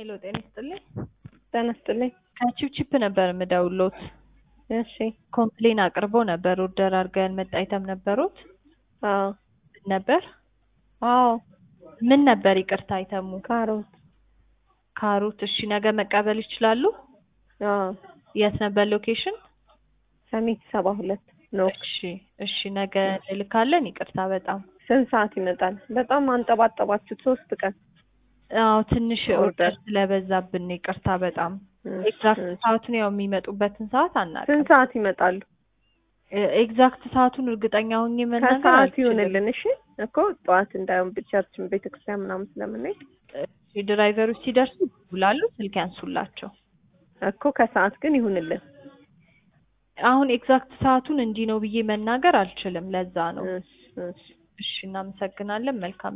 ሄሎ ጤና ይስጥልኝ። ጤና ይስጥልኝ። ከቺፕቺፕ ነበር የምደውሎት። እሺ። ኮምፕሌን አቅርቦ ነበር። ኦርደር አድርገው ያልመጣ አይተም ነበሩት አዎ ነበር። አዎ ምን ነበር ይቅርታ አይተሙ? ካሮት። ካሮት። እሺ ነገ መቀበል ይችላሉ? አዎ የት ነበር ሎኬሽን? ሰሚት ሰባ ሁለት ነው። እሺ እሺ ነገ እንልካለን። ይቅርታ በጣም ስንት ሰዓት ይመጣል? በጣም አንጠባጠባችሁት። ሶስት ቀን አዎ ትንሽ ኦርደር ኦርደር ስለበዛብን ነው። ይቅርታ በጣም እሺ፣ ኤግዛክት እሺ። ሰዓቱን ያው የሚመጡበትን ሰዓት አናውቅም። ስንት ሰዓት ይመጣሉ? ኤግዛክት ሰዓቱን እርግጠኛ ሆኜ መናገር ከሰዓት አልችልም። ይሁንልን። እሺ እኮ ጠዋት እንዳይሆን ቸርችን ቤተክርስቲያን ምናምን ስለምንሄድ እሺ፣ ድራይቨሮች ሲደርሱ ይውላሉ። ስልክ ያንሱላቸው። እኮ ከሰዓት ግን ይሁንልን። አሁን ኤግዛክት ሰዓቱን እንዲህ ነው ብዬ መናገር አልችልም። ለዛ ነው። እሺ፣ እሺ። እሺ፣ እናመሰግናለን። መልካም